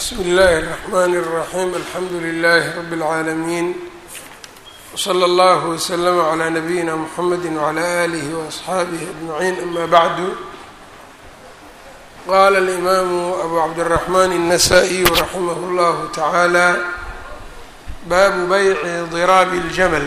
bsmi اllahi الرحmn الرaxيm alxamdu لlh rb العaalمين wslى اllah وslm عlى nabiyina mxamedi وعlى آlih وأصxaabih أجمaعin ama bعdu qala الإmam abu cabdالرaحman النasائي raximah اllah taعalى babu byci ضrاab الjml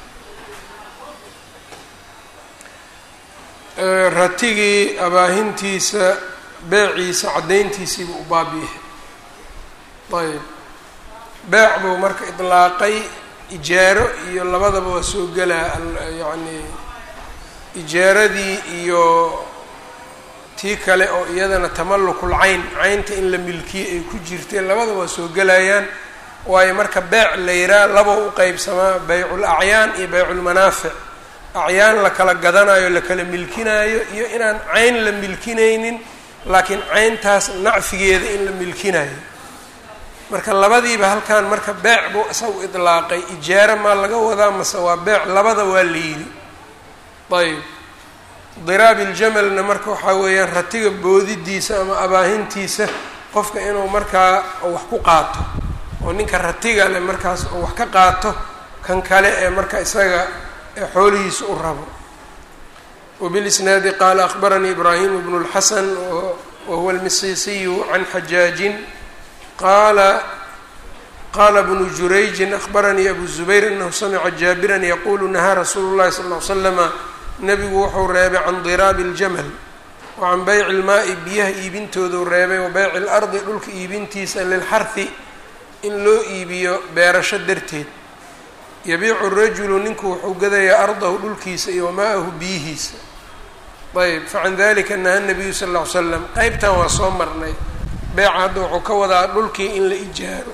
ratigii abaahintiisa beeciisa caddayntiisiiba u baabiyahay ayb beec buu marka idlaaqay ijaaro iyo labadaba waa soo gelaa yacni ijaaradii iyo tii kale oo iyadana tamallukul cayn caynta in la milkiye ay ku jirteen labadaba waa soo gelayaan waayo marka beec la yiraa laba u qeybsamaa baycul acyaan iyo bayculmanaafic acyaan la kala gadanayo la kala milkinaayo iyo inaan cayn la milkinaynin laakiin cayntaas nacfigeeda in la milkinayo marka labadiiba halkan marka beec buu isagu idlaaqay ijaaro maa laga wadaa mase waa beec labada waa la yidhi ayb diraabi iljamalna marka waxaa weeyaan ratiga boodidiisa ama abaahintiisa qofka inuu markaa wax ku qaato oo ninka ratiga leh markaas oo wax ka qaato kan kale ee marka isaga ee xoolihiisa u rabo wbilisnaadi qaala akbaranii ibraahim bnu اlxasan wahuwa almisisiyu can xajaajin qaala qaala bnu jurayjin akbaranii abu zubayr anahu samica jaabiran yaqulu nahaa rasuulu llahi sal ly slama nabigu wuxuu reebay can diraabi اljamal wa can beyci ilmaa'i biyaha iibintooduu reebay wa beyci اlardi dhulka iibintiisa lilxarhi in loo iibiyo beerasho darteed yabiicu rajulu ninku wuxuu gadayaa ardahu dhulkiisa iyo wamaa'ahu biyihiisa ayb facan dalika naha nabiyu sal ll ly slam qeybtan waa soo marnay beeca hadda wuxuu ka wadaa dhulkii in la ijaaro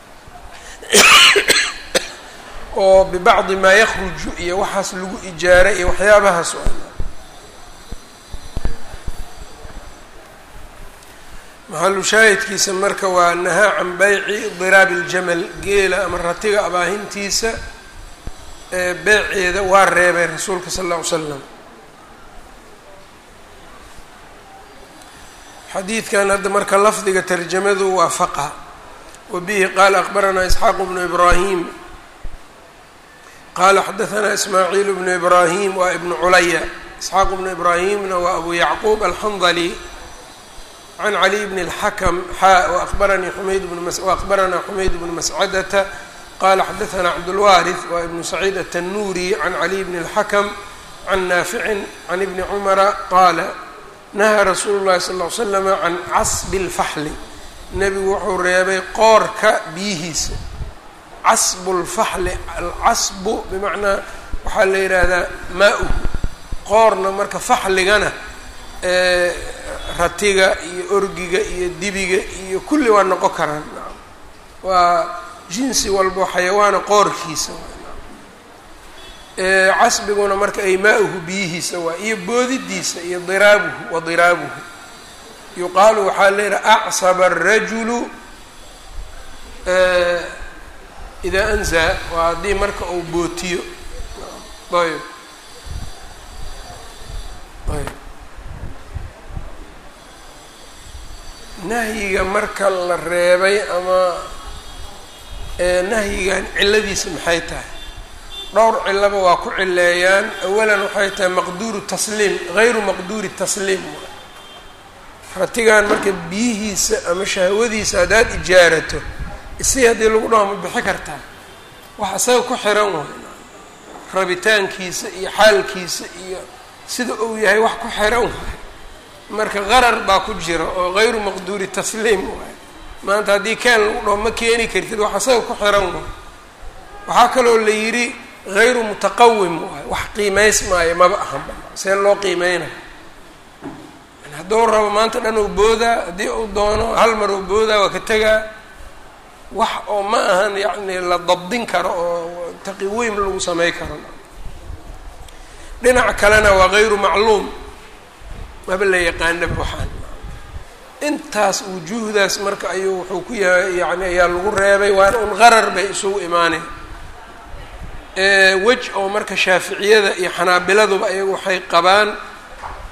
oo bibacdi maa yakruju iyo waxaas lagu ijaaray iyo waxyaabahaas o maxalu shaahidkiisa marka waa nahaa can beyci diraabi iljamal geela ama ratiga abaahintiisa ee beeceeda waa reebay rasuulka sal alla ly slam xadiidkan hadda marka lafdiga tarjamadu waa faqa wa bihi qaala akbaranaa isxaaq bnu ibraahim qaala xadahanaa ismaaciil bnu ibraahim waa ibnu culaya isxaaq bnu ibraahimna waa abu yacquub alxandali can caliy bn اlxakm xaa wabaranii xumayd waakbaranaa xumayd bnu mascadata qala xadahanaa cabdulwaariث waa ibnu saciid atanuuri can caliy bn اlxakm can naaficin can ibni cumara qaala nahaa rasuulu llahi sal ly slama can casbi اlfaxli nebigu wuxuu reebay qoorka biyihiisa casbu lfaxli alcasbu bimacnaa waxaa la yidhaahdaa maa-u qoorna marka faxligana ratiga iyo orgiga iyo dibiga iyo kulli waa noqon karaan waa jinsi walbo xayawaana qoorkiisa casbiguna marka ay maa-uhu biyihiisa waa iyo boodidiisa iyo diraabuhu wa diraabuhu yuqaalu waxaa leedaha acsaba arajulu idaa anzaa waa haddii marka uu bootiyo ayb ayb nahyiga marka la reebay ama nahyigan cilladiisa maxay tahay dhowr cillaba waa ku cileeyaan awalan waxay tahay maqduuru tasliim hayru maqduuri tasliim ratigan marka biyihiisa ama shahwadiisa haddaad ijaarato isi haddii lagu dhaho ma bixi kartaa wax isaga ku xiran waay rabitaankiisa iyo xaalkiisa iyo sida uu yahay wax ku xiran waay marka qarar baa ku jira oo hayru maqduuri tasliim waay maanta haddii keen lagu dhaho ma keeni kartid wax isaga ku xiran waay waxaa kaloo la yidhi hayru mutaqawim waay wax qiimays maayo maba ahanba see loo qiimeynayo hadduu rabo maanta dhan uu boodaa haddii uu doono hal mar uu boodaa waa ka tegaa wax oo ma ahan yacni la dabdin karo oo taqiwiim lagu samey karo dhinac kalena waa hayru macluum maba la yaqaanaba waxaan intaas wujuuhdaas marka ayuu wuxuu ku yahay yani ayaa lagu reebay waana un qarar bay isugu imaaneen wej oo marka shaaficiyada iyo xanaabiladuba ayagu waxay qabaan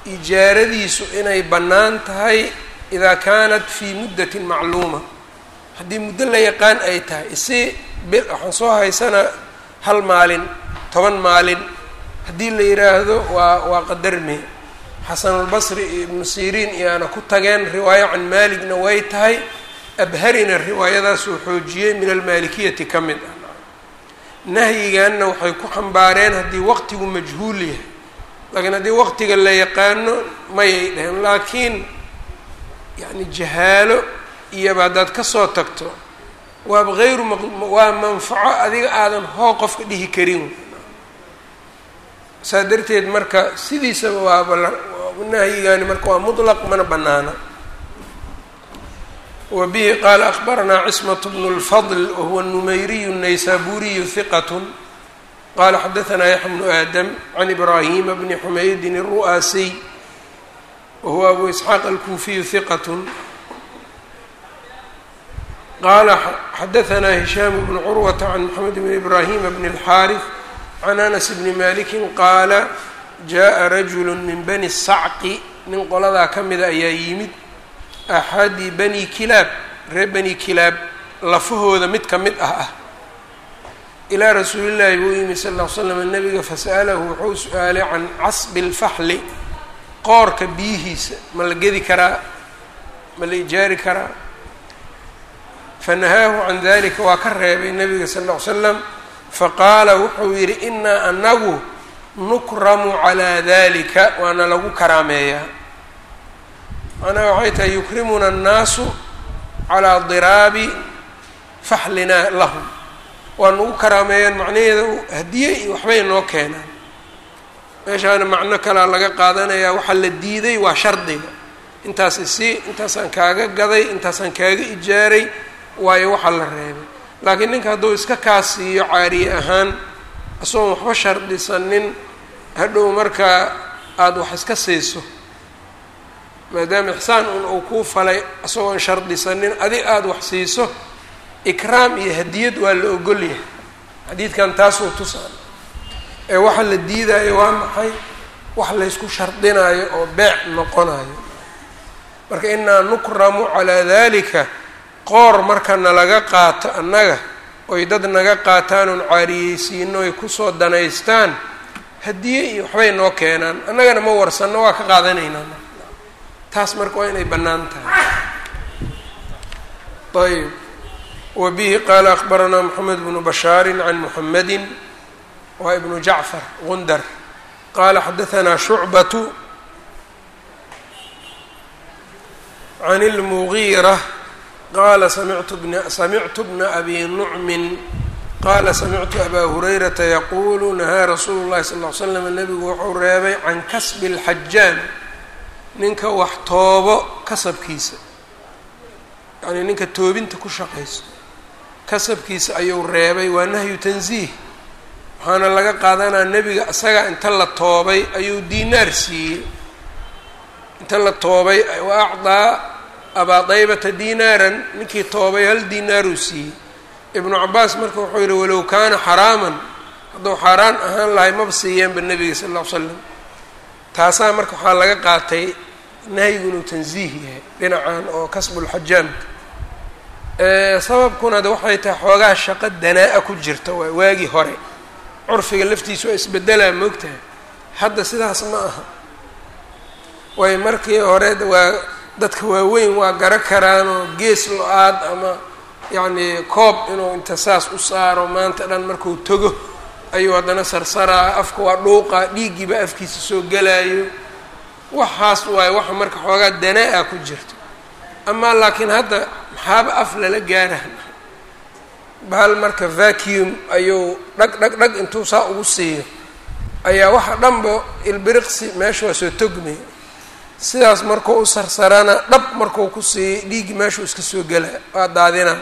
ijaaradiisu inay bannaan tahay idaa kaanat fii muddatin macluuma haddii muddo la yaqaan ay tahay isi bil waxaan soo haysanaa hal maalin toban maalin haddii la yidhaahdo waa waa qadarme xasanulbasri iyo ibnu siriin iyaana ku tageen riwaayo can maaligna way tahay abharina riwaayadaasuu xoojiyey min almaalikiyati ka mid ah nahyiganna waxay ku xambaareen haddii waqtigu majhuul yahay laakiin haddii waqtiga la yaqaano mayay dheheen laakiin yacni jahaalo iyaba haddaad kasoo tagto waaba hayru waa manfaco adiga aadan hoo qofka dhihi karin saa darteed marka sidiisaba waaba nahyigaani marka waa mutlaq mana banaana wa bihi qaala akbaranaa cismat bnu lfadl wahuwa numeyriyu naysaburiyu hiqat qala xadaanaa yaxya bnu aadam can ibraahima bni xumaydin الru'aasiy wahuwa abu isxaaq alkuufiyu hiqat qala xadaanaa hishaam bnu curwata can moxamed bn ibraahima bn اlxaariث can anas bni maliki qaala jaءa rajulu min bani sacqi nin qoladaa ka mida ayaa yimid axadi bani kilaab reer bani kilaab lafahooda mid ka mid ah ah ilaa rasuulillaahi buu yimi sal ll ly slam nabiga fasa'alahu wuxuu su-aalay can casbi lfaxli qoorka biyihiisa ma la gedi karaa ma la ijaari karaa fanahaahu can dalika waa ka reebay nabiga sal ll ly slam faqaala wuxuu yidhi inaa anagu nukramu calaa dalika waana lagu karaameeyaa macnaha waxay tahay yukrimuna annaasu calaa diraabi faxlinaa lahum waa nagu karaameeyaan macnaheeda hadiye iyo waxbay noo keenaan meeshaana macno kalaa laga qaadanayaa waxaa la diiday waa shardiga intaas isii intaasaan kaaga gaday intaasaan kaaga ijaaray waayo waxaa la reebay laakiin ninka hadduu iska kaa siiyo caariye ahaan isagoon waxba shardisanin hadhow markaa aada wax iska siiso maadaama ixsaan un uu kuu falay isagoon shardisanin adi aada wax siiso ikraam iyo hadiyad waa la ogol yahay xadiidkan taasuu tusaan ee waxa la diidaayo waa maxay wax laysku shardinayo oo beec noqonayo marka inaa nukramu calaa dalika qoor marka nalaga qaato annaga oy dad naga qaataan oon caariyeysiino ay kusoo danaystaan hadiye iyo waxbay noo keenaan annagana ma warsanno waa ka qaadanaynaa taas marka waa inay bannaan tahay ayb wa bihi qaala akbaranaa moxamed bnu bashaari can muxamedi waa ibnu jacfar gundar qaala xadaanaa shucbatu can اlmugiira qaala samictu bna samictu bna abi nucmin qaala samictu abaa hurayrata yaquulu nahaa rasuulu llahi sal ll ly slam nabigu wuxuu reebay can kasbi اlxajaan ninka wax toobo kasabkiisa yacnii ninka toobinta ku shaqaysto kasabkiisa ayuu reebay waa nahyu tansiih waxaana laga qaadanaa nebiga isaga inta la toobay ayuu diinaar siiyey inta la toobay wa acdaa abaa daybata diinaaran ninkii toobay hal diinaaruu siiyey ibnu cabaas marka wuxuu yihi walow kaana xaraaman hadduu xaaraan ahaan lahay maba siiyeenba nebiga sal ll ly slam taasaa marka waxaa laga qaatay nahyigu inuu tansiih yahay dhinacan oo kasbulxajaamka sababkuna de waxay tahay xoogaa shaqo danaa-a ku jirta waa waagii hore curfiga laftiisa waa isbedelaa moogtahay hadda sidaas ma aha way markii hore waa dadka waaweyn waa garo karaanoo gees lo-aad ama yacnii koob inuu inta saas u saaro maanta dhan markuu togo ayuu haddana sarsaraa afka waa dhuuqa dhiiggiiba afkiisa soo gelaayo waxaas waaye waxa marka xoogaa danaa-a ku jirto amaa laakiin hadda maxaaba af lala gaaraha bahal marka vacuum ayuu dhag dhag dhag intuu saa ugu siiyo ayaa waxa dhanba ilbiriqsi meesha waa soo togmay sidaas markuu u sarsarana dhab markuu ku siiyo dhiiggi meeshuu iska soo gelaa waa daadinaa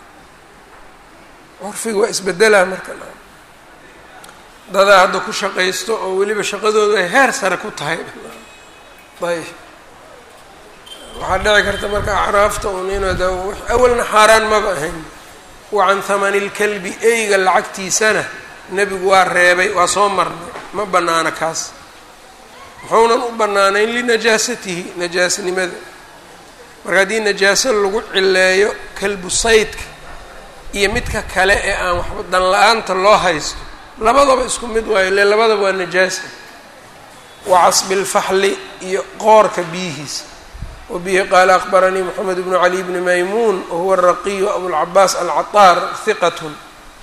curfiga waa isbedelaa marka dadaa hadda ku shaqaysto oo weliba shaqadoodu ay heer sare ku tahay ayb waxaa dhici karta marka acraafta un inad awalna xaaraan maba ahayn wa can hamani lkalbi eyga lacagtiisana nebigu waa reebay waa soo marnay ma bannaana kaas muxuunan u bannaanayn linajaasatihi najaasnimada marka haddii najaaso lagu cileeyo kalbu saydka iyo midka kale ee aan waxba dan la-aanta loo haysto labadaba isku mid waayo ile labadaba waa najaasa wa casbilfaxli iyo qoorka biyihiisa wa bihi qaala akbaranii moxamed bnu cali bni maymuun wahuwa araqiyu abulcabaas alcataar hiqatun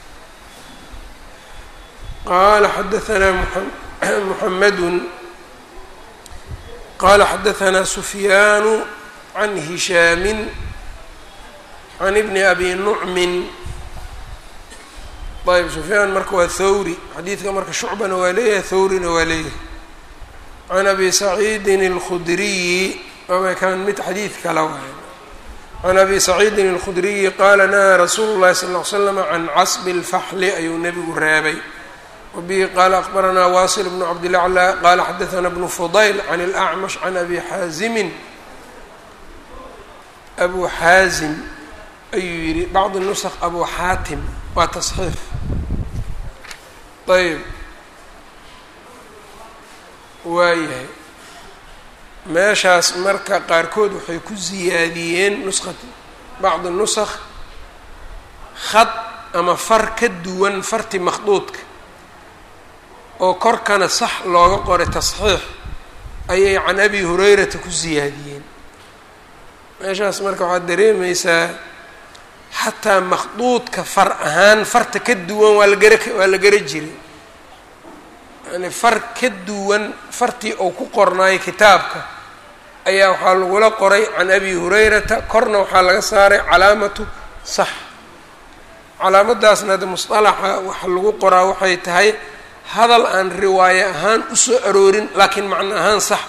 qala xadaanaa muxamedun qala xadaanaa sufyaanu can hishaamin can ibni abi nucmin ayb sufyaan marka waa thawri xadiidka marka shucbana waa leeyahay thawrina waa leeyahay can abi saciidin اlkhudriyi kan mid xadiid kala waay can abi saciidin اlkhudriyi qaala nahaa rasuulu llahi sal ll ly slam can casbi اlfaxli ayuu nebigu reebay wabihi qaala akbaranaa wasil bnu cabdilaclى qaala xadaana bnu fudayl can اlأcmash can abi xaazimin abu xaazim ayuu yidhi bacdi nusq abu xaatim waa tasxiif ayb waayahay meeshaas marka qaarkood waxay ku siyaadiyeen nusqa bacdi nusakh khad ama far ka duwan farti makhduudka oo korkana sax looga qoray tasxiix ayay can abi hurayrata ku siyaadiyeen meeshaas marka waxaad dareemaysaa xataa makhduudka far ahaan farta ka duwan waa lagara waa la gara jiray yani far ka duwan fartii uu ku qornaayo kitaabka ayaa waxaa lagula qoray can abi hurayrata korna waxaa laga saaray calaamatu sax calaamadaasna hadda musطalaxa waxa lagu qoraa waxay tahay hadal aan riwaaye ahaan usoo aroorin laakiin macno ahaan sax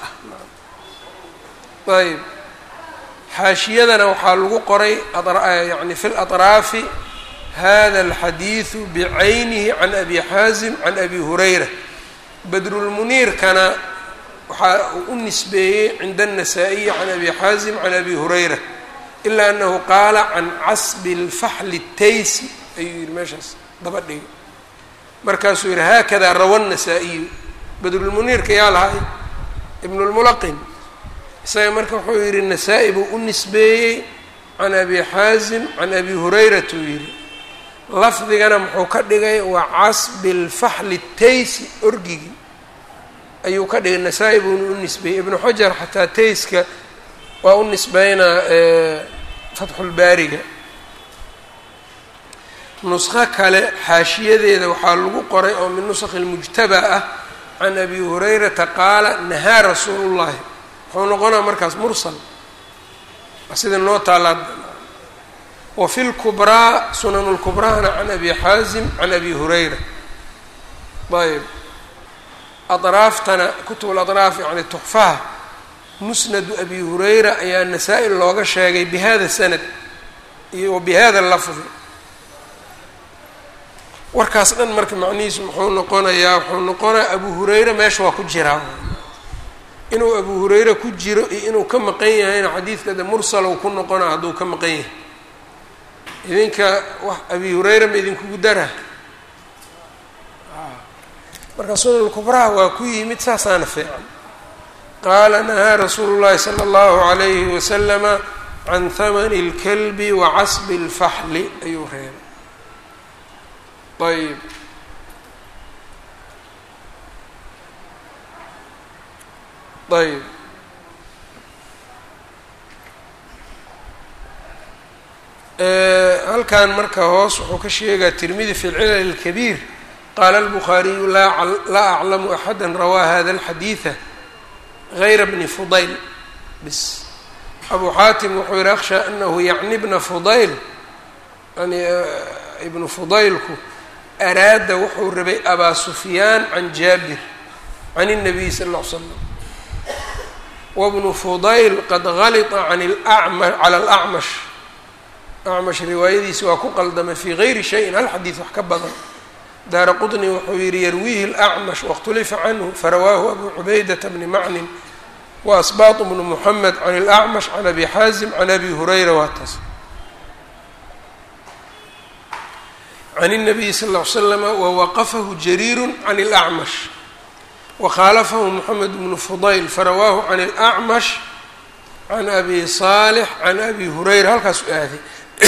ah ayb xaashiyadana waxaa lagu qoray yani fi laطraafi hada alxadiidu bicaynihi can abi xaazim can abi hurayra badrulmuniirkana waxaa uu u nisbeeyey cinda الnasaa-iyi can abi xaazim can abi hurayra ilaa anahu qaala can casbi اlfaxli taysi ayuu yihi meeshaas daba dhigay markaasuu yihi haakada rawa الnasaa-iyu badrulmuniirka yaa lahay ibn اlmulaqin isaga marka wuxuu yihi nasaa-i buu u nisbeeyey can abi xaazim can abi hurayrata uu yihi lafdigana muxuu ka dhigay waa casbi lfaxli taysi orgigi ayuu ka dhigay nasaa-i buuna u nisbeeyey ibnu xajar xataa tayska waa u nisbeynaa fatxulbaariga nusqo kale xaashiyadeeda waxaa lagu qoray oo min nusakhi lmujtaba ah can abi hurayrata qaala nahaa rasuulu llahi wuxuu noqonaa markaas mursal sida noo taalaad wa fi lkubraa sunan lkubraana can abi xaazim can abi hurayra ayb adraaftana kutub ladraaf yani tuxfaha musnadu abi hurayra ayaa nasaa-il looga sheegay bihada sanad iyo wa bihada lafdi warkaas dhan marka macnihiisu muxuu noqonayaa wuxuu noqonayaa abu hurayra meesha waa ku jiraa inuu abu hurayre ku jiro iyo inuu ka maqan yahayna xadiidka de mursalow ku noqona hadduu ka maqan yahay idinka wax abi hurayra ma idinkugu dara marka sunan kubraha waa ku yimid saasaana fiican qaala nahaa rasuulu llahi sala allahu alayhi wasalama can hamani اlkalbi wa casbi اlfaxli ayuu reebay ayb ayb halkan marka hoos wuxuu ka sheegaa tirmidi fi lcilal اlkabiir qaala اlbukhaariyu laa aclamu axada rawaa hada اlxadiida gayra bni fudayl bis abu xaatim wuxuu yihi akhsha anahu yacni bna fudayl yani ibnu fudaylku araada wuxuu rabay abaa sufyaan can jaabir can الnabiy sal ا l slam wbnu fudayl qad galita can lama cala alacmash acmash riwaayadiisi waa ku qaldamay fii gayri shayin hal xadiid wax ka badan daara qطni wuxuu yihi yarwiihi اlacmash waاkhtulifa canhu farawaahu abu cubaydata bni macnin waasbaط bnu muxamed can اlacmash can abi xaazim can abi hurayra waa taas can الnabiyi sal ll ly slama wawaqafahu jariiru can اlacmash wkhaalafahu moxamed bnu fudayl farawaahu can اlacmash can abi saalix can abi hurayra halkaas u aaday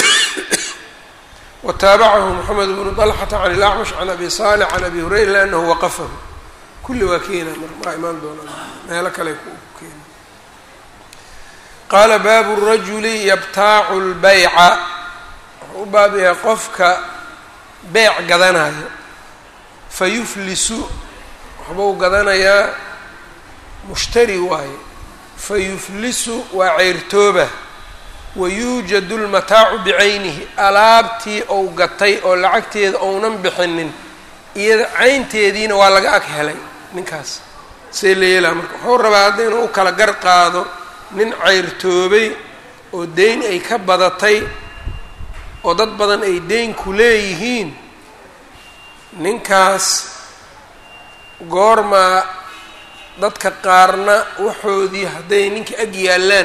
wataabacahu moxamed bnu dalxata can ilacmash can abi saalix can abi hurayra liannahu waqafahu kulli waa keena mar maa imaan doonaa meelo kale ku keena qaala baabu rajuli yabtaacu lbayca wuxuu u baab yahay qofka beec gadanayo fa yuflisu waxbuu gadanayaa mushtari waaye fa yuflisu waa ceyrtooba wa yuujadu lmataacu bicaynihi alaabtii ou gatay oo lacagteeda ounan bixinin iyada caynteediina waa laga ag helay ninkaas see la yeelaa marka wuxuu rabaa hadda inuu u kala gar qaado nin ceyrtoobay oo deyn ay ka badatay oo dad badan ay deyn ku leeyihiin ninkaas goormaa dadka qaarna waxoodii hadday ninka ag yaallaan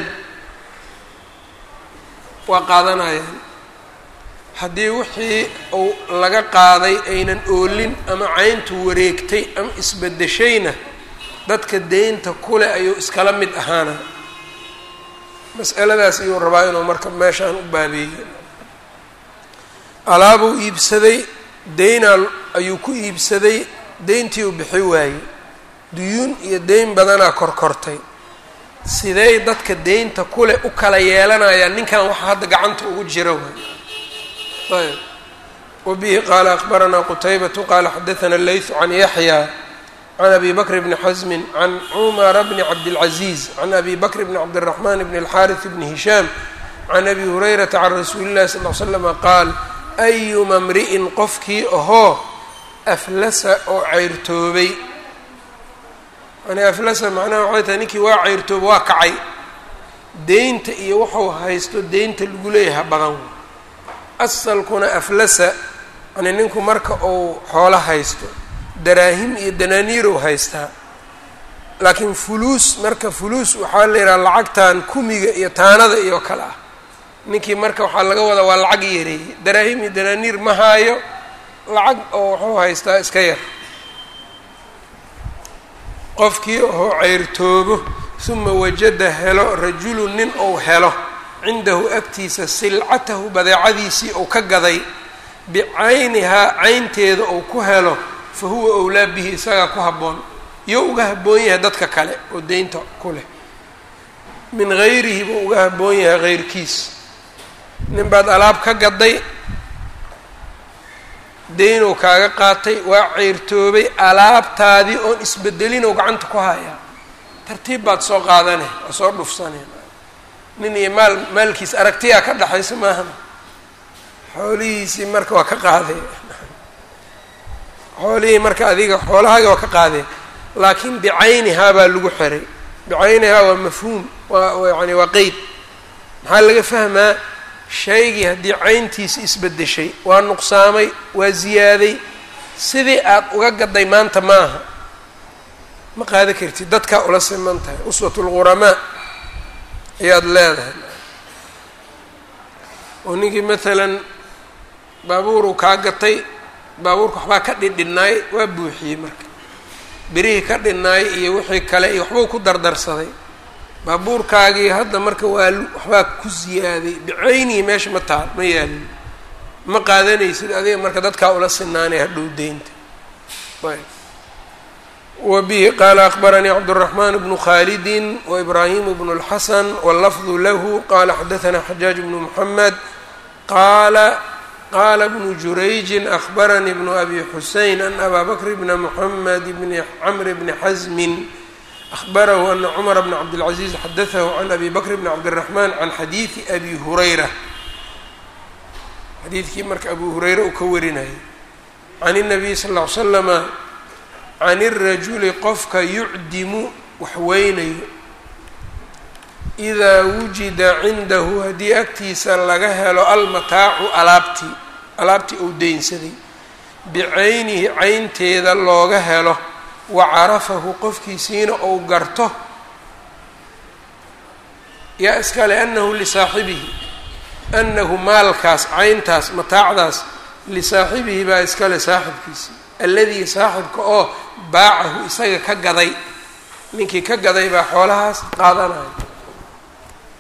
waa qaadanayaan haddii wixii uu laga qaaday aynan oolin ama cayntu wareegtay ama isbedeshayna dadka deynta kule ayuu iskala mid ahaana mas'aladaas ayuu rabaa inuu marka meeshaan u baabeeyo alaabuu iibsaday deynaa ayuu ku iibsaday deyntii uu bixi waayey duyuun iyo deyn badanaa korkortay sidey dadka deynta kule u kala yeelanayaan ninkan waxa hadda gacanta ugu jira waay ayb wabihi qaala akbaranaa qutaybatu qaala xadaثana leytu can yaxya can abi bakr bni xasmin can cumara bni cabdilcaziiz can abi bakr bni cabdiraxman bni alxaariث bni hishaam can abi hurayrata can rasuuli llahi sal l slama qaal ayuma mri'in qofkii ahoo aflasa oo ceyrtoobay yani aflasa macnaha waxay tahay ninkii waa ceyrtooba waa kacay deynta iyo waxuu haysto deynta lagu leeyaha badan asalkuna aflasa yani ninku marka uu xoolo haysto daraahim iyo danaaniirow haystaa laakiin fuluus marka fuluus waxaa la yidhaha lacagtan kumiga iyo taanada iyo kale ah ninkii marka waxaa laga wadaa waa lacag yareeyey daraahim iyo danaaniir ma haayo lacag oo wuxuu haystaa iska yar qofkii oo ceyrtoobo uma wajada helo rajulu nin ou helo cindahu agtiisa silcatahu badeecadiisii ou ka gaday bicaynihaa caynteeda ou ku helo fa huwa owlaa bihi isagaa ku habboon iyo uga habboon yahay dadka kale oo deynta ku leh min gayrihi buu uga habboon yahay heyrkiis nin baad alaab ka gaday deynow kaaga qaatay waa ceyrtoobay alaabtaadii oon isbedelinow gacanta ku hayaa tartiib baad soo qaadane waa soo dhufsaneen nin iyo maal maalkiis aragtiyaa ka dhexaysa maahan xoolihiisii marka waa ka qaadee xoolihii marka adiga xoolahaaga waa ka qaadee laakiin bicaynihaa baa lagu xiray bicaynihaa waa mafhuum waa yani waa qeyd maxaa laga fahmaa shaygii haddii cayntiisi isbedeshay waa nuqsaamay waa ziyaaday sidii aad uga gaday maanta maaha ma qaada kartid dadkaa ula siman tahay uswat lquramaa ayaad leedahay oo ninkii maalan baabuuruu kaa gatay baabuurka waxbaa ka dhidhinnaay waa buuxiyey marka berihii ka dhinnaay iyo wixii kale iyo waxbuu ku dardarsaday baabuurkaagii hadda marka waa waxbaa ku ziyaaday bicaynihi meesha ma taal ma yaalin ma qaadanaysid adiga marka dadkaa ula sinaanay hadhow deynta ayb wa bihi qaala akbaranii cabdالraxman bnu khalidi waibrahim bnu اlxasan wاllafdu lahu qala xadaثna xajaaj bnu mxamed qaala qala bnu jurayji akbaranii bnu abi xusein an abaa bakr bna mxamed bni cmr bni xasmin أخبره أن cمر بن cبدالعزيز xdثه عن أbي بكر بن cبدالرحمن عن xadيiثi أbي هurayرة xadiidkii marka abu hurayra uu ka warinayay عن النبي صلى اه عل سلم عن الرaجuل qofka يucdimu wax weynayo إdaa wujida cindahu haddii agtiisa laga helo almataacu alaabtii alaabtii uu deynsaday bicaynihi caynteeda looga helo wacarafahu qofkiisiina ou garto yaa iskale anahu lisaaxibihi anahu maalkaas cayntaas mataacdaas lisaaxibihi baa iskale saaxibkiisi alladii saaxibka oo baacahu isaga ka gaday ninkii ka gaday baa xoolahaas qaadanaya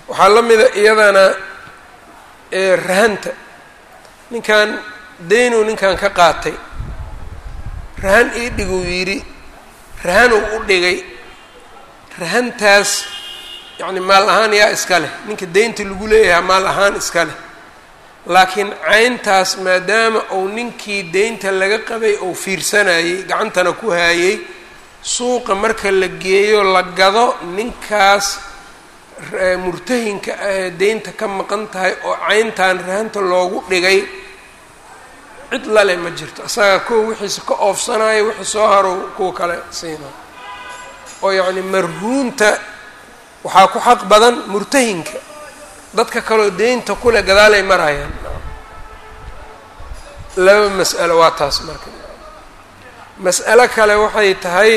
waxaa la mida iyadana rahanta ninkan daynuu ninkan ka qaatay rahan ii dhiguu yidhi rahanuu u dhigay rahantaas yacni maal ahaan yaa iska leh ninka deynta lagu leeyahay maal ahaan iska leh laakiin cayntaas maadaama uu ninkii deynta laga qabay uu fiirsanayey gacantana ku haayey suuqa marka la geeyo la gado ninkaas murtahinka ahee deynta ka maqan tahay oo cayntan rahanta loogu dhigay cid lale ma jirto isaga kuwa wixiisa ka oofsanayo wixii soo harow kuwa kale siina oo yacni marhuunta waxaa ku xaq badan murtahinka dadka kaleo deynta kule gadaalay marayaan laba mas'alo waa taas marka mas'alo kale waxay tahay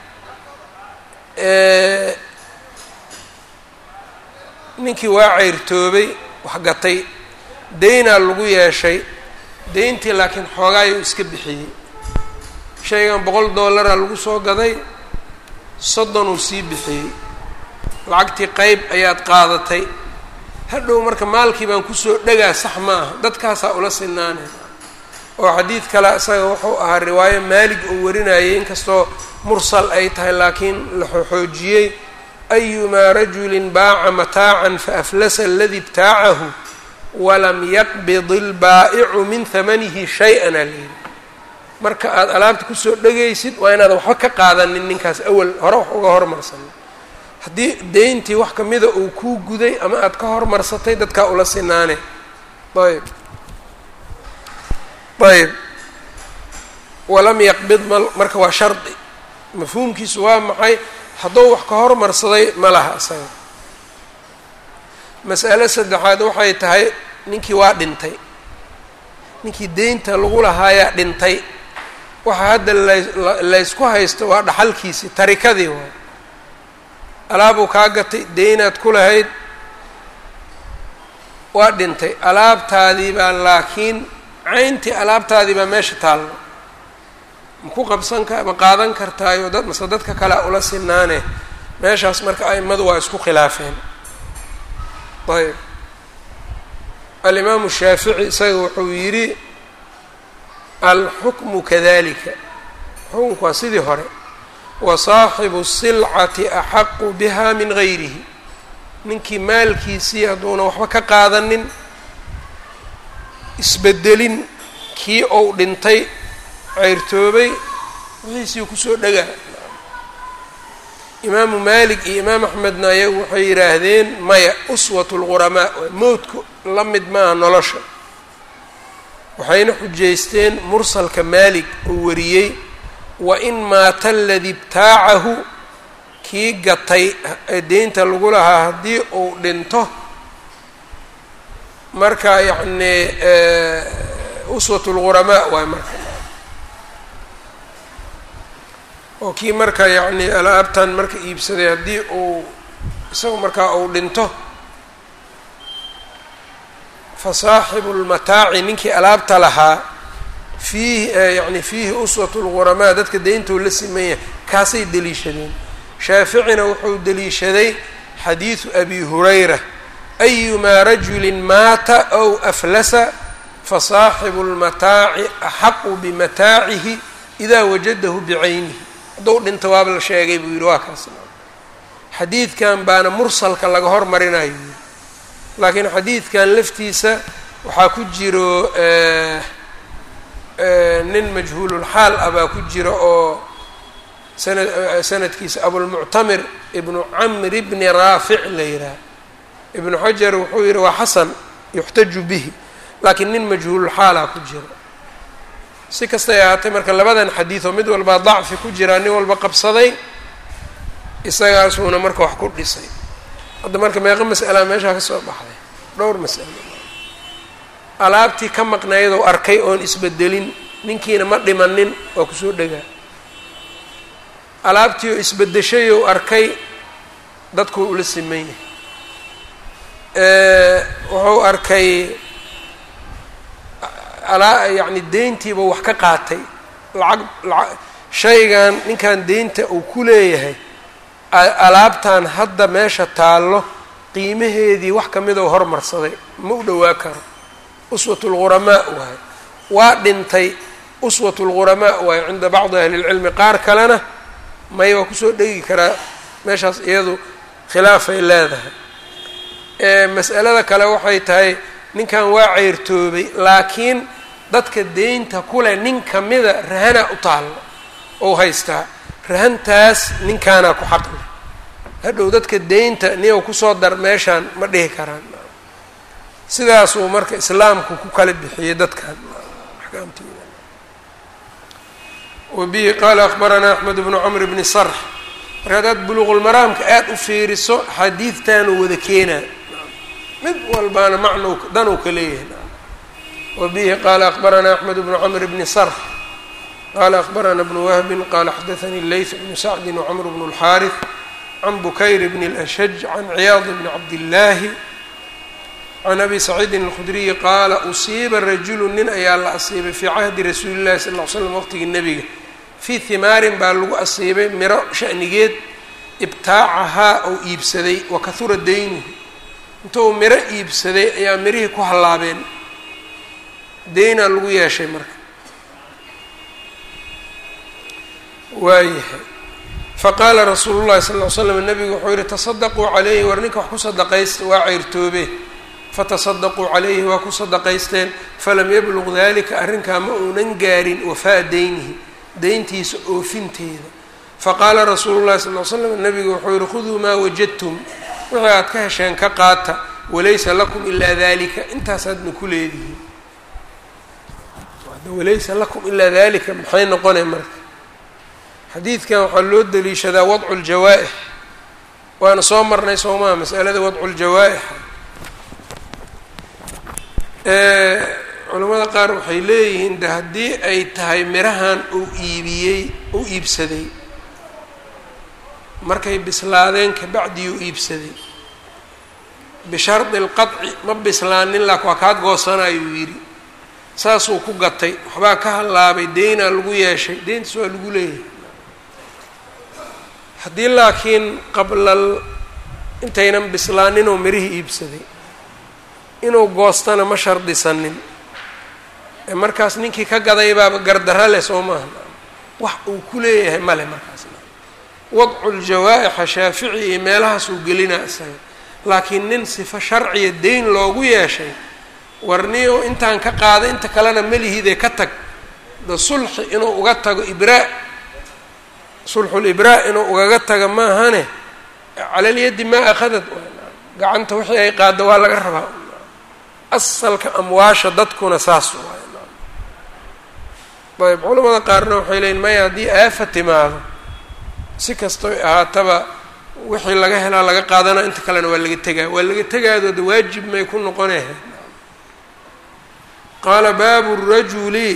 ninkii waa ceyrtoobay wax gatay deynaa lagu yeeshay deyntii laakiin xoogaayuu iska bixiyey shaygan boqol dollaraa lagu soo gaday soddonuu sii bixiyey lacagtii qeyb ayaad qaadatay hadhow marka maalkii baan kusoo dhegaa sax ma aha dadkaasaa ula sinaanay oo xadiid kale isaga wuxuu ahaa riwaayo maalig uu warinayay inkastoo mursal ay tahay laakiin la xoxoojiyey ayumaa rajulin baaca mataacan faaflasa aladii ibtaacahu walam yaqbid ilbaa'icu min hamanihi shay-an aa layidhi marka aada alaabta kusoo dhegaysid waa inaadan waxba ka qaadanin ninkaas awal hore wax uga hormarsanin haddii deyntii wax kamida uu kuu guday ama aada ka hormarsatay dadkaa ula sinaane ayb ayb walam yaqbid ma marka waa shardi mafhuumkiisu waa maxay hadduu wax ka hormarsaday ma laha isaga mas'alo saddexaad waxay tahay ninkii waa dhintay ninkii deynta lagu lahaayaa dhintay waxa hadda laysku haysto waa dhaxalkiisii tarikadii waay alaabuu kaa gatay deynaad ku lahayd waa dhintay alaabtaadii baa laakiin cayntii alaabtaadii baa meesha taallo ma ku qabsan ka ma qaadan kartaayo dad mase dadka kale a ula sinaane meeshaas marka a'immadu waa isku khilaafeen ayb alimaamu shaafici isaga wuxuu yidhi alxukmu kadalika xukunku waa sidii hore wa saaxibu silcati axaqu biha min gayrihi ninkii maalkiisii hadduuna waxba ka qaadanin isbedelin kii ou dhintay ceyrtoobay wixiisii kusoo dhegaa imaamu maalik iyo imaam axmedna ayagu waxay yidhaahdeen maya uswat lquramaa mowdku la mid maaha nolosha waxayna xujaysteen mursalka maalik uu wariyey wa in maata aladii ibtaacahu kii gatay ee deynta lagu lahaa haddii uu dhinto marka yacni uswat lquramaa waay marka oo kii marka yacni alaabtan marka iibsaday haddii uu isagu markaa uu dhinto fa saaxibu lmataaci ninkii alaabta lahaa fiihi yacni fiihi uswat lquramaa dadka deyntou la simanya kaasay deliishadeen shaaficina wuxuu deliishaday xadiidu abi hurayra ayumaa rajulin maata ow aflasa fasaaxibu lmataaci axaqu bimataacihi idaa wajadahu bicaynihi hadduu dhinto waaba la sheegay buu yidhi waa kaas xadiidkan baana mursalka laga hormarinayo yidhi laakiin xadiidkan laftiisa waxaa ku jiro nin majhuululxaal ah baa ku jira oo sana sanadkiisa abulmuctamir ibnu camri bni raafic la yidhaah ibnu xajar wuxuu yidhi waa xasan yuxtaju bihi laakiin nin majhuululxaalaa ku jira si kastay ahaatay marka labadan xadiidoo mid walbaa dacfi ku jiraa nin walba qabsaday isagaasuuna marka wax ku dhisay hadda marka meeqo mas'alaa meeshaa ka soo baxday dhowr mas'alo alaabtii ka maqnaydou arkay oon isbedelin ninkiina ma dhimanin waa kusoo dhegaa alaabtii oo isbedeshayou arkay dadkuu ula siman yahay wuxuu arkay alaa yacni deyntiiba wax ka qaatay lacag laa shaygan ninkan deynta uu ku leeyahay alaabtan hadda meesha taallo qiimaheedii wax ka midoo hormarsaday ma u dhowaa karo uswat lghuramaa waaye waa dhintay uswat lghuramaa waaye cinda bacdi ahli lcilmi qaar kalena may waa kusoo dhegi karaa meeshaas iyadu khilaafay leedahay mas'alada kale waxay tahay ninkan waa ceyrtoobay laakiin dadka deynta kuleh nin kamida rahana u taallo ou haystaa rahantaas ninkaanaa ku xaqle hadhow dadka deynta niyow kusoo dar meeshaan ma dhihi karaan sidaasuu marka islaamku ku kala bixiyey dadkan axkaamtooda wabihi qaala akbaranaa axmed bnu camr bni sarx marka haddaad buluuqulmaraamka aada u fiiriso xadiidtaanuu wada keenaa mid walbaana macnow danow ka leeyahay wabihi qaala akbaranaa axmed bnu camr bni sarx qala akbarana bnu wahbin qala xadaanii leyth bnu sacdi wcmr bnu اlxaariث can bukayr bn اlashaj can ciyaad bni cabdillaahi can abi saciidin اlkhudriyi qaala usiiba rajulu nin ayaa la asiibay fii cahdi rasuuli llahi sal l slam waqtigii nebiga fii himaarin baa lagu asiibay miro shanigeed ibtaacahaa ou iibsaday wa kahura daynuhu intou miro iibsaday ayaa mirihii ku hallaabeen deynaa lagu yeeshay marka waayahay faqaala rasuulu llahi sal ly slam nabigu wuxuu yihi tasadaquu calayhi war ninka wax ku sadaqaysta waa ceyrtoobe fatasadaquu calayhi waa ku sadaqaysteen falam yabluq dalika arrinkaa ma uunan gaarin wafaa deynihi deyntiisa oofinteeda faqaala rasuulu llahi sal l slam nabigu wuxuu yihi khuduu maa wajadtum wixii aad ka hesheen ka qaata walaysa lakum ilaa dalika intaasaadna ku leedihiin walaysa lakum ilaa dalika maxay noqonay marka xadiidkan waxaa loo daliishadaa wadcu ljawaa-ix waana soo marnay soomaa masalada wadcu ljawaa-ixa culamada qaar waxay leeyihiin de haddii ay tahay mirahan uu iibiyey uu iibsaday markay bislaadeen kabacdii uu iibsaday bishardi lqadci ma bislaanin laak waa kaad goosanayuu yidhi saasuu ku gatay waxbaa ka hallaabay deynaa lagu yeeshay deyntaas waa lagu leeyahay haddii laakiin qablal intaynan bislaaninuu mirihii iibsaday inuu goostana ma shardisanin ee markaas ninkii ka gaday baaba gardara leh soo maaha wax uu ku leeyahay male markaas wadcu ljawaa-ixa shaafici iyo meelahaasuu gelinaa isaga laakiin nin sifo sharciya deyn loogu yeeshay warniyo intaan ka qaaday inta kalena melihiidee ka tag da sulxi inuu uga tago ibraa sulxulibraa inuu ugaga taga maahane calalyaddi maa akhadad gacanta wixii ay qaaddo waa laga rabaa asalka amwaasha dadkuna saas waay ayb culamada qaarna waxay leeyiin maya haddii aafa timaado si kastoy ahaataba wixii laga helaa laga qaadana inta kalena waa laga tegaa waa laga tegaadooda waajib may ku noqoneh qaala baabu rajuli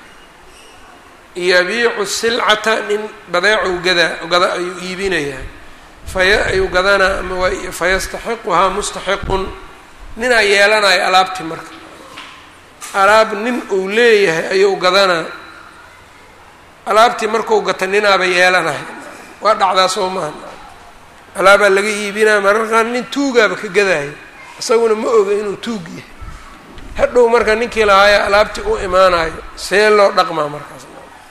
yabiicu silcata nin badeecou gadaa gada ayuu iibinayaa faya ayuu gadanaa ama waa fayastaxiquhaa mustaxiqun ninaa yeelanaya alaabtii marka alaab nin uu leeyahay ayuu gadanaa alaabtii markuu gata ninaaba yeelanaya waa dhacdaa soo maaha alaabaa laga iibinaya mararkaan nin tuugaaba ka gadaayo isaguna ma oga inuu tuug yahay hadhow marka ninkii lahaaya alaabtii u imaanayo see loo dhaqmaa markaas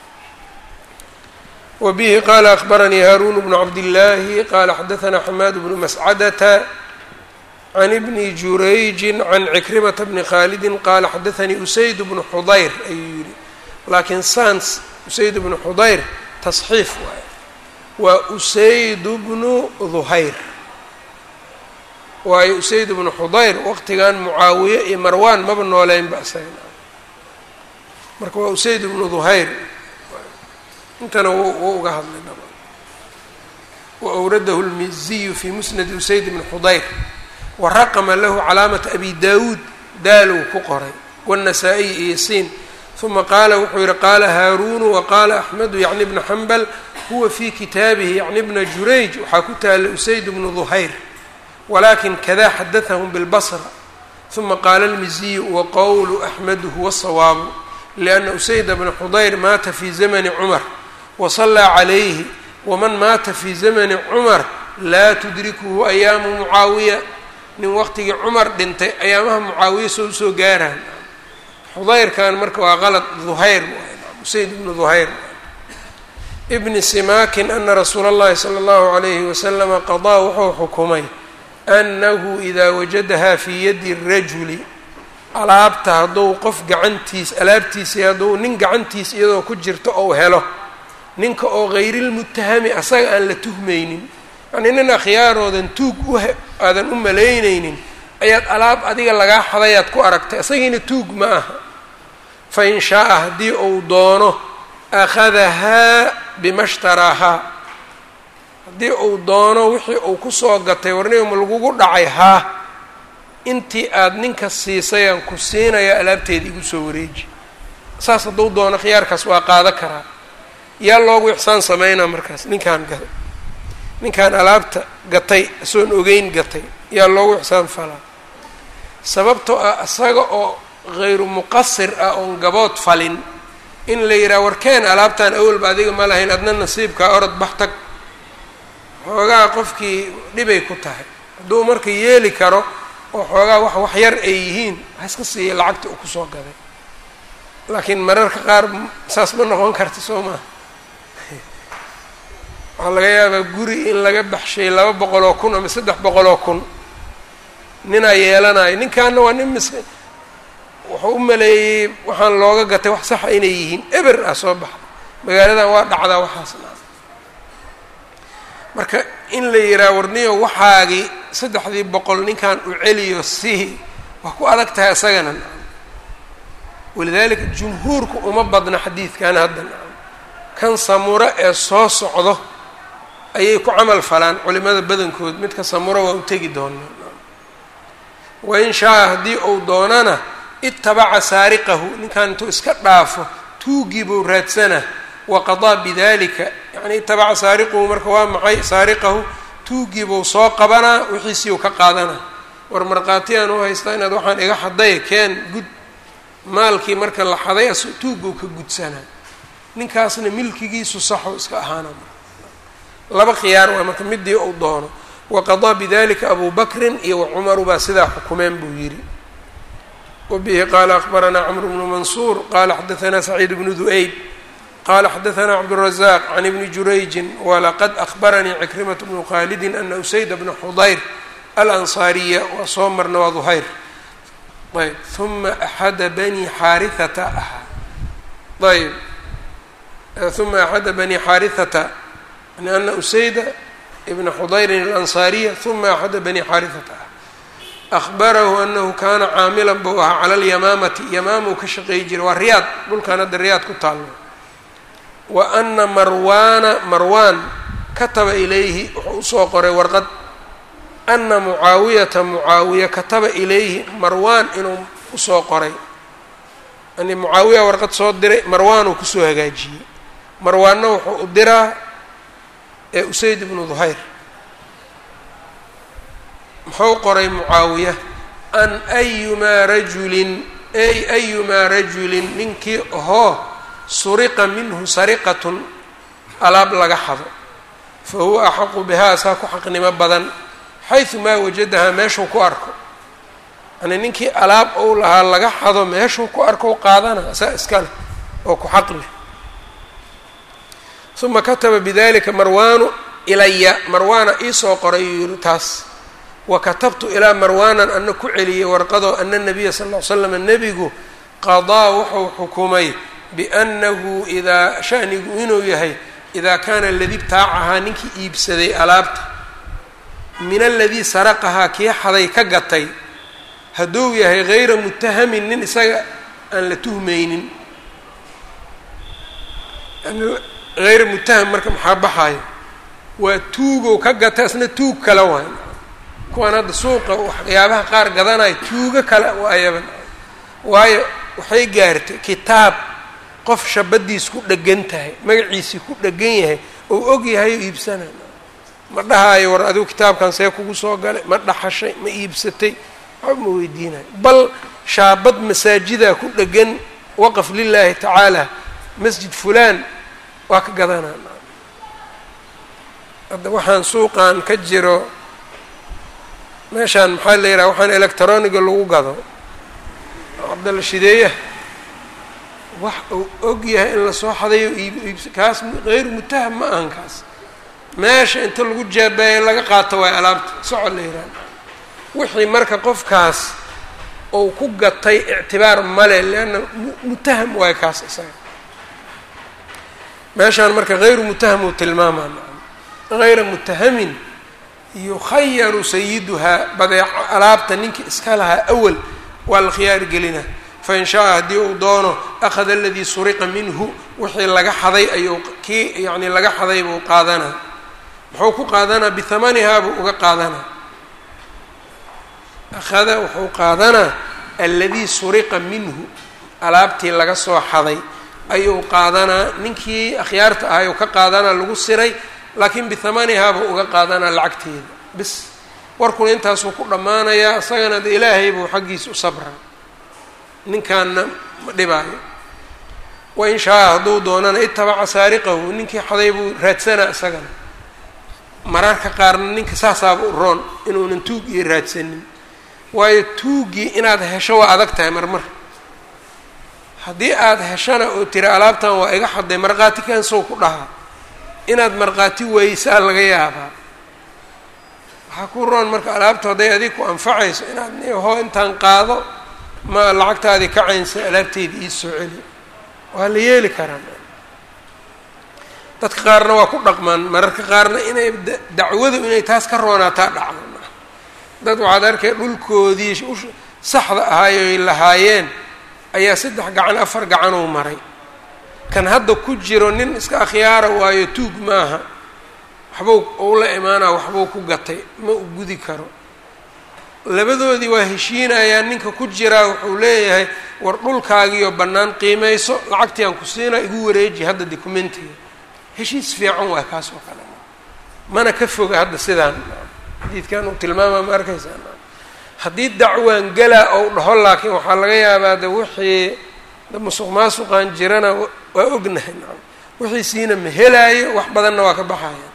wbihi qala akbaranii haarun bnu cabdillaahi qala xadaanaa xamaad bnu mascadata can ibni jurayji can cikrimata bni khaalidi qala xadaanii usayd bnu xudayr ayuu yihi laakiin sans usayd bnu xudayr tasxiif waay waa usayd bnu duhayr waayo usayd bnu xudayr waqtigan mucaawiye iyo marwan maba nooleynba isaga marka waa usayd bnu duhayr intana w uga hadlay wa awradahu lmiziyu fi musnadi usayd bni xudayr wa raqama lahu calaamata abi daawuud daalow ku qoray wاnnasaa-iy iyo siin uma qaala wuxuu yihi qaala haaruunu waqaala axmedu yacni bna xambal huwa fi kitaabihi yacni bna jurayj waxaa ku taala usayd bnu duhayr walakin kada xadathahum bilbasra uma qaala lmiziyu waqowlu axmedu huwa sawaabu lianna usayda bna xudayr maata fi zamani cumar wasallaa calayhi waman maata fi zamani cumar laa tudrikuhu ayaamu mucaawiya nin waqtigii cumar dhintay ayaamaha mucaawiya soo usoo gaaraan xudayrkan marka waa qalad duhayr usayd ibnu duhayr ibni simaakin ana rasuula اllahi salى اllahu عalayhi waslama qadaa wuxuu xukumay annahu idaa wajadahaa fii yadi rajuli alaabta hadduu qof gacantiis alaabtiisii hadduu nin gacantiis iyadoo ku jirto ou helo ninka oo hayrilmutahami asaga aan la tuhmaynin yacnii nin akhyaarodan tuug u aadan u malaynaynin ayaad alaab adiga lagaa xadayaad ku aragtay isagiina tuug ma aha fa in shaaa haddii uu doono akhadahaa bima shtaraahaa haddii uu doono wixii uu kusoo gatay warnigama lagugu dhacay haa intii aad ninka siisay aan ku siinaya alaabteeda igu soo wareeji saas hadduu doono khiyaarkaas waa qaado karaa yaa loogu ixsaan sameynaa markaas ninkaan ga ninkaan alaabta gatay isoon ogeyn gatay yaa loogu ixsaan falaa sababtoo ah isaga oo hayru muqasir ah oon gabood falin in la yidhaha warkeen alaabtan awalba adiga ma lahayn adna nasiibkaa orod bax tag xoogaa qofkii dhibay ku tahay hadduu marka yeeli karo oo xoogaa wax wax yar ay yihiin ha iska siiya lacagta uu kusoo gaday laakiin mararka qaar saas ma noqon karta soo maha waxaa laga yaabaa guri in laga baxshay laba boqol oo kun ama saddex boqol oo kun ninaa yeelanayo ninkaana waa nin mis wuxuu u maleeyey waxaan looga gatay wax saxa inay yihiin eber ah soo baxa magaaladan waa dhacdaa waxaasna marka in la yidhaha warniyo waxaagii saddexdii boqol ninkan u celiyo sihi waa ku adag tahay isagana walidaalika jumhuurku uma badna xadiidkan hadda kan samuro ee soo socdo ayay ku camal falaan culimada badankood midka samuro waa u tegi doonaa wain shaa haddii uu doonana itabaca saariqahu ninkan intuu iska dhaafo tuugii buu raadsana waqadaa bidalika yani itabaca saariquhu marka waa maxay saariqahu tuugii buu soo qabanaa wixiisii uu ka qaadanaa war markhaatiyaan u haystaa inaad waxaan iga xaday keen gud maalkii marka la xaday as tuuguu ka gudsanaa ninkaasna milkigiisu saxo iska ahaana laba khiyaar waa marka midii uu doono waqadaa bidalika abu bakrin iyo wacumaru baa sidaa xukumeen buu yidhi wabihi qaala akbaranaa cmru bnu mansuur qala xadaanaa saciid bnu du'eyd qala xadaanaa cabdالrazaq can ibni jurayjin walaqad ahbaranii cikrimat bnu khalidin ana usayd bna xudayr alansaariya waa soo marna waa duhayr ayb uma axada bani xaarihata ahaa ayb uma axada bani xaarihata yani ana usayda ibna xudayrin alansaariya uma axada bani xaarihata ah ahbarahu anahu kaana caamilan buu ahaa cala alyamaamati yamaamuu ka shaqeey jiray waa riyaad dhulkan hadda riyaad ku taallo wa ana marwaana marwaan kataba ilayhi wuxuu usoo qoray warqad ana mucaawiyata mucaawiya kataba ilayhi marwaan inuu usoo qoray yani mucaawiya warqad soo diray marwaanuu kusoo hagaajiyey marwaanna wuxuu u diraa ee usayd ibnu duhayr muxuu qoray mucaawiya an ayumaa rajulin ay ayumaa rajulin ninkii ahoo suriqa minhu sariqatun alaab laga xado fa huwa axaqu bihaa saa ku xaqnimo badan xaysu maa wajadahaa meeshuu ku arko yani ninkii alaab ou lahaa laga xado meeshuu ku arko qaadana saa iska leh oo ku xaq leh uma kataba bidalika marwaanu ilaya marwaana iisoo qoray yuu yihi taas wa katabtu ilaa marwaanan ana ku celiyey warqadoo ana nabiya sal ll ly slam nebigu qadaa wuxuu xukumay biannahu idaa shanigu inuu yahay idaa kaana aladii btaacahaa ninkii iibsaday alaabta min aladii saraqahaa kii xaday ka gatay hadduu yahay hayra mutahamin nin isaga aan la tuhmaynin hayra mutaham marka maxaa baxaayo waa tuugow ka gata isna tuug kale waay kuwaan hadda suuqa waxyaabaha qaar gadanayo tuugo kale waayaba waayo waxay gaartay kitaab qof shabadiis ku dhegan tahay magaciisii ku dhegan yahay ou og yahay oo iibsanay ma dhahaayo war adigu kitaabkan see kugu soo galay ma dhaxashay ma iibsatay waxba ma weydiinayo bal shaabad masaajidaa ku dhegan waqaf lilaahi tacaala masjid fulaan waa ka gadanaa hadda waxaan suuqan ka jiro meeshaan maxaa la yidhaha waxaan electroniga lagu gado cabdalla shideeya wax uu og yahay in lasoo xadayo iib iibs kaas hayru mutaham ma ahan kaas meesha inta lagu jaabaaya laga qaato waay alaabta socod la yidhaha wixii marka qofkaas ou ku gatay ictibaar male leanna mutaham waay kaas isaga meeshaan marka hayru mutaham uu tilmaamaa hayra mutahamin yukhayaru sayiduhaa badeeco alaabta ninkii iska lahaa awal waa la khiyaar gelina fain shaaa haddii uu doono akhada aladii suriqa minhu wixii laga xaday ayuu kii yacni laga xaday buu qaadanaa muxuu ku qaadanaa bihamanihaa buu uga qaadanaa akhada wuxuu qaadanaa aladii suriqa minhu alaabtii laga soo xaday ayuu qaadanaa ninkii akhyaarta ahay uu ka qaadanaa lagu siray laakiin bihamanihaa buu uga qaadanaa lacagteeda bis warkuna intaasuu ku dhammaanayaa isagana de ilaahay buu xaggiisa u sabraa ninkaanna ma dhibaayo wain shaa hadduu doonana itabaca saariqahu ninkii xaday buu raadsanaa isagana mararka qaarna ninka saasaaba u roon inuunan tuug iyo raadsanin waayo tuuggii inaad hesho waa adag tahay marmar haddii aada heshana oo tira alaabtan waa iga xaday markhaati kaansow ku dhahaa inaad markhaati weysaa laga yaabaa waxaa ku roon marka alaabta hadday adig ku anfacayso inaad ho intaan qaado ma lacagtaadii kacaynsa alaabteedii ii soo celi waa la yeeli karaa dadka qaarna waa ku dhaqmaan mararka qaarna inay dacwadu inay taas ka roonaataa dhacdo dad waxaad arkay dhulkoodii saxda ahaayoy lahaayeen ayaa saddex gacan afar gacanuu maray kan hadda ku jiro nin iska akhyaara waayo tuug maaha waxbuu uu la imaanaa waxbuu ku gatay ma u gudi karo labadoodii waa heshiinayaan ninka ku jiraa wuxuu leeyahay war dhulkaagiyo bannaan qiimayso lacagtii aan ku siinaa igu wareeji hadda documentiga heshiis fiican waa kaas oo kale mana ka foga hadda sidaan xadiidkan uu tilmaamaa ma arkaysaa haddii dacwaan galaa ou dhaho laakiin waxaa laga yaabaa de wixii da musuq maasuqaan jirana waa ognahay nacam wixiisiina ma helaayo wax badanna waa ka baxaya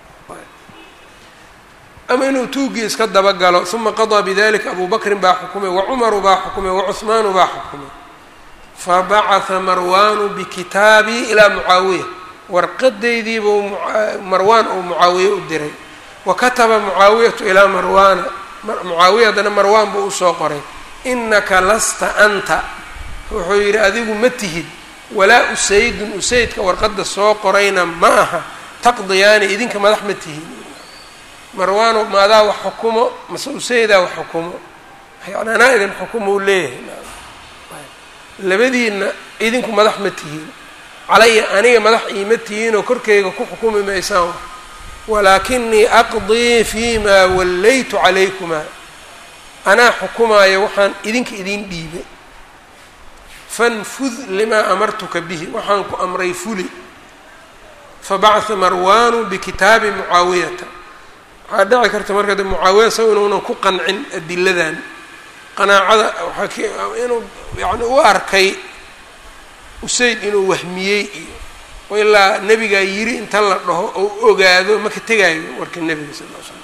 ama inuu tuugii iska dabagalo uma qadaa bidalika abu bakrin baa xukumay wacumaru baa xukumay wacuhmaanu baa xukumay fabacatha marwaanu bikitaabii ilaa mucaawiya warqadaydiibuu marwaan uu mucaawiye u diray wa kataba mucaawiyatu ilaa marwaana mucaawiya haddana marwaan buu usoo qoray inaka lasta anta wuxuu yidhi adigu ma tihid walaa usaydun usaydka warqadda soo qorayna ma aha taqdiyaani idinka madax ma tihid marwaano maadaa wax xukumo mase usaydaa wax xukumo yani anaa idin xukumo u leeyahay labadiinna idinku madax ma tihiin calaya aniga madax iima tihiinoo korkeyga ku xukumi maysaan walaakinii aqdii fi maa wallaytu calaykumaa anaa xukumaayo waxaan idinka idin dhiibay fanfud limaa amartuka bihi waxaan ku amray fuli fabacatha marwaanu bikitaabi mucaawiyata waxaa dhici karta marka de mucaawiya saw inuunan ku qancin adiladan qanaacada waxaa inuu yani u arkay usayd inuu wahmiyey iyo ilaa nebigaa yiri inta la dhaho ou ogaado maka tegaayo warka nebiga sal l slam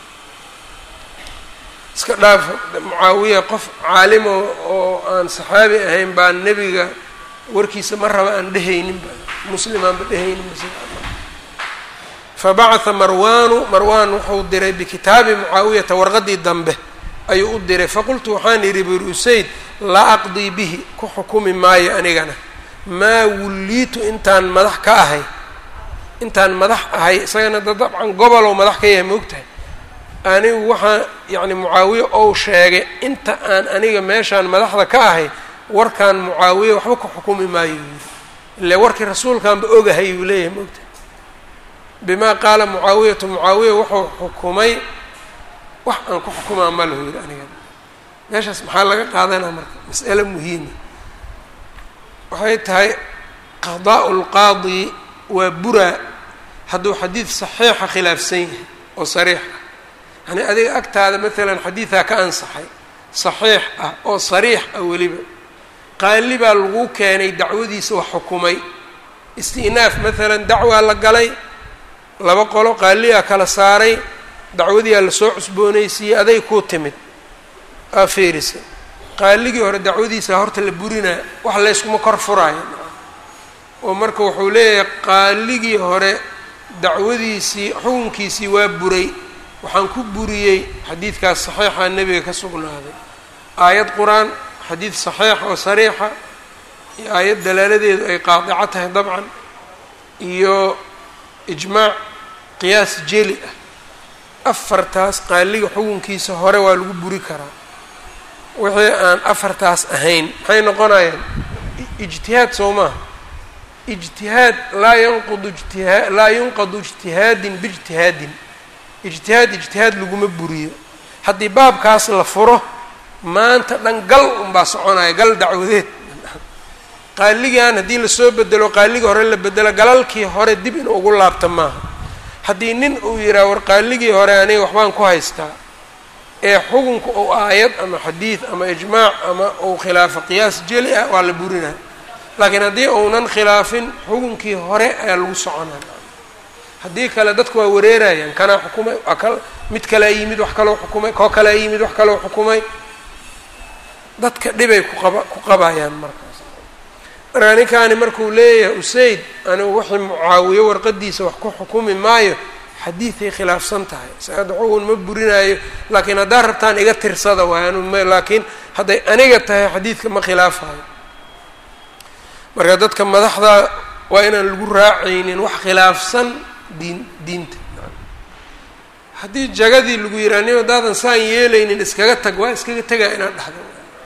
iska dhaaf mucaawiya qof caalimo oo aan saxaabi ahayn baa nebiga warkiisa ma raba aan dhehaynin ba muslim aanba dhehaynin fabacatha marwaanu marwaan wuxuu diray bikitaabi mucaawiyata warqadii dambe ayuu u diray faqultu waxaan yidhi buri usayd laa aqdii bihi ku xukumi maayo anigana maa wulliitu intaan madax ka ahay intaan madax ahay isagana da dabcan gobolow madax ka yahay maogtahay anigu waxaa yacni mucaawiye ou sheegay inta aan aniga meeshaan madaxda ka ahay warkaan mucaawiye waxba ku xukumi maayo yiri ile warkii rasuulkaanba ogahay uu leeyahay maogtahay bima qaala mucaawiyatu mucaawiya wuxuu xukumay wax aan ku xukumaa ma lahu yidhi aniga meeshaas maxaa laga qaadanaa marka mas'ale muhiima waxay tahay qadaa'u lqaadi waa buraa hadduu xadiid saxiixa khilaafsan yahay oo sariix ah yani adiga agtaada maalan xadiidaa ka ansaxay saxiix ah oo sariix ah weliba qaali baa lagu keenay dacwadiisa wax xukumay isti'naaf maalan dacwaa la galay laba qolo qaaliyaa kala saaray dacwadiyaa lasoo cusboonaysiiyey aday kuu timid aa feerisay qaaligii hore dacwadiisa horta la burinaa wax layskuma kor furaayo oo marka wuxuu leeyahay qaaligii hore dacwadiisii xukunkiisii waa buray waxaan ku buriyey xadiidkaas saxiixa nebiga ka sugnaaday aayad qur-aan xadiid saxiix oo sariixa iyo aayad dalaaladeedu ay qaadico tahay dabcan iyo ijmaac qiyaas jeli ah afartaas qaaliga xukunkiisa hore waa lagu buri karaa wixii aan afartaas ahayn maxay noqonayaan ijtihaad soo maaha ijtihaad laa yanqudu ijtihaa laa yunqadu ijtihaadin biijtihaadin ijtihaad ijtihaad laguma buriyo haddii baabkaas la furo maanta dhan gal unbaa soconaya gal dacwadeed qaaligan haddii lasoo bedelo qaaligii hore la bedelo galalkii hore dib in ugu laabta maaha haddii nin uu yidhaha war qaaligii hore aniga waxbaan ku haystaa ee xukunka ou aayad ama xadiid ama ijmaac ama uu khilaafo qiyaas jeli ah waa la burinaa laakiin haddii uunan khilaafin xukunkii hore ayaa lagu soconaa haddii kale dadku waa wareerayaan kanaa xukumay waa kal mid kalea yimid wax kaloo xukumay koo kalea yimid wax kaloo xukumay dadka dhibay kuqaba ku qabayaan markaas markaa ninkaani markuu leeyahay usayd anigu wixii mucaawiyo warqadiisa wax ku xukumi maayo xadiiday khilaafsan tahay saada xugun ma burinaayo laakiin haddaad rabtaan iga tirsada waay anu m laakiin hadday aniga tahay xadiidka ma khilaafayo marka dadka madaxda waa inaan lagu raacaynin wax khilaafsan diin diinta haddii jagadii lagu yihaa nin haddaadan saan yeelaynin iskaga tag waa iskaga tegaa inaad dhahdo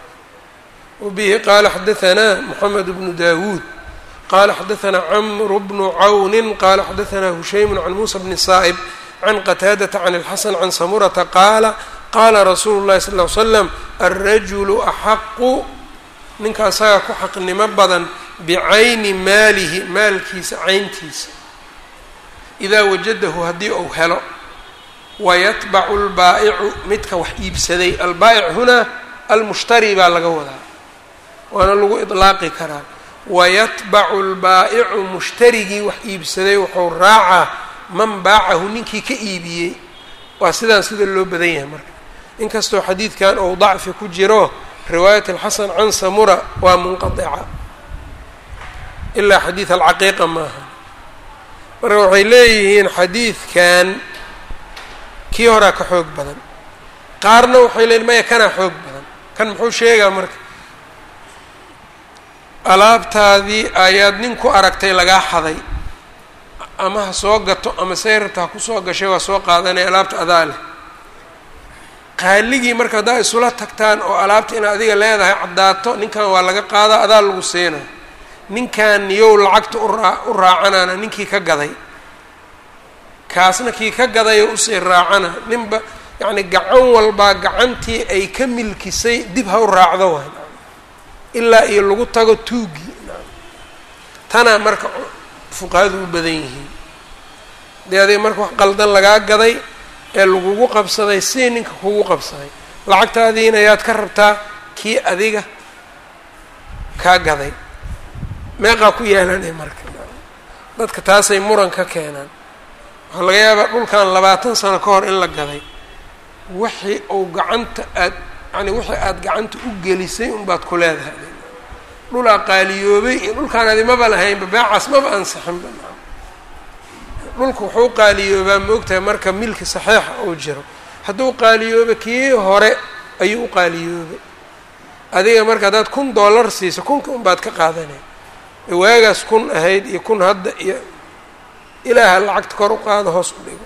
wabihi qaala xadahanaa moxamed bnu dawuud qala xadahanaa camru bnu cawni qala xadahanaa hushaymu can muusa bni saa'ib can qataadata can اlxasan can samurata qaala qaala rasuulu llahi sal ly slam alrajulu axaqu ninka asaga ku xaqnimo badan bicayni maalihi maalkiisa cayntiisa idaa wajadahu haddii uu helo wayatbacu lbaa'icu midka wax iibsaday albaa'ic hunaa almushtari baa laga wadaa waana lagu idlaaqi karaa wayatbacu lbaa'icu mushtarigii wax iibsaday wuxuu raacaa man baacahu ninkii ka iibiyey waa sidaan sida loo badan yahay marka inkastoo xadiidkan ou dacfi ku jiro riwaayat alxasan can samura waa munqadica ilaa xadiid alcaqiiqa maaha marka waxay leeyihiin xadiidkan kii horaa ka xoog badan qaarna waxay leeyihin maya kanaa xoog badan kan muxuu sheegaa marka alaabtaadii ayaad nin ku aragtay lagaa xaday ama ha soo gato ama sayrarta ha kusoo gashay waa soo qaadanaya alaabta adaa leh qaaligii marka haddaa isula tagtaan oo alaabta inaad adiga leedahay caddaato ninkan waa laga qaadaa adaa lagu siina ninkan niyow lacagta uraa u raacanaana ninkii ka gaday kaasna kii ka gadayoo usii raacana ninba yacni gacan walbaa gacantii ay ka milkisay dib ha u raacdo waay ilaa iyo lagu tago tuugii tanaa marka fuqahadu u badan yihiin dee adiga marka wax qaldan lagaa gaday ee lagugu qabsaday si ninka kugu qabsaday lacagtaadiina yaad ka rabtaa kii adiga kaa gaday meeqaa ku yeelanay marka dadka taasay muran ka keenaan waxaa laga yaabaa dhulkan labaatan sano ka hor in la gaday wixii uu gacanta aad yani wixii aada gacanta u gelisay unbaad ku leedahay dhulaa qaaliyoobay iyo dhulkaan adi maba lahaynba beecaas maba ansixinba dhulku wuxuu qaaliyoobaa maogtahay marka milki saxiixa uu jiro hadduu qaaliyooba kii hore ayuu u qaaliyoobay adiga marka haddaad kun dollar siiso kunka unbaad ka qaadanay waagaas kun ahayd iyo kun hadda iyo ilaaha lacagta kor u qaado hoos u dhigo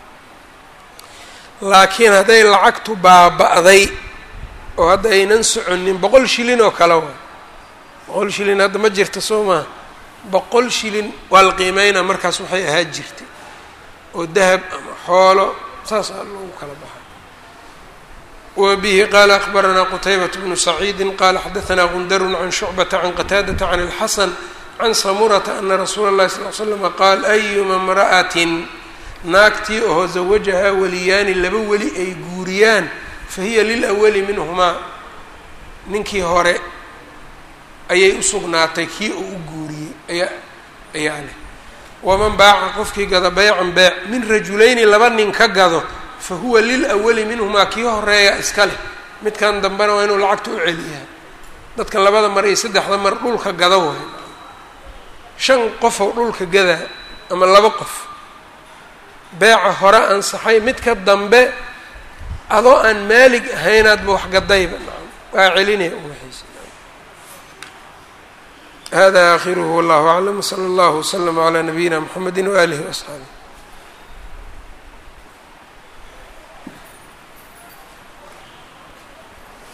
laakiin hadday lacagtu baaba-day oo hadda aynan soconin boqol shilin oo kale waa boqol shilin hadda ma jirta soo maha boqol shilin waa la qiimeynaa markaas waxay ahaa jirtay oo dahab ama xoolo saas aa loogu kala baxay wa bihi qaala akbaranaa qutaybat bnu saciidi qaala xadaanaa gundarun can shucbata can qataadata can اlxasan can samurata ana rasuula اllahi sal l slama qaal ayuma imra'atin naagtii oo zawajahaa weliyaani laba weli ay guuriyaan fahiya lilawali minhumaa ninkii hore ayay u sugnaatay kii uu u guuriyey ayaa ayaa leh waman baaca qofkii gado beycan beec min rajulayni laba nin ka gado fa huwa lilawali minhumaa kii horeeya iska leh midkan dambena waa inuu lacagta u celiyaa dadka labada mar iyo saddexda mar dhulka gada waay shan qofow dhulka gadaa ama laba qof beeca hore ansaxay midka dambe adoo aan maalig ahaynaadba wax gadayba waa celinaya uwaxaysa hada aakhiruhu wallahu aclam wsala allahu waslama calaa nabiyina mxamedi waaalihi waasxaabih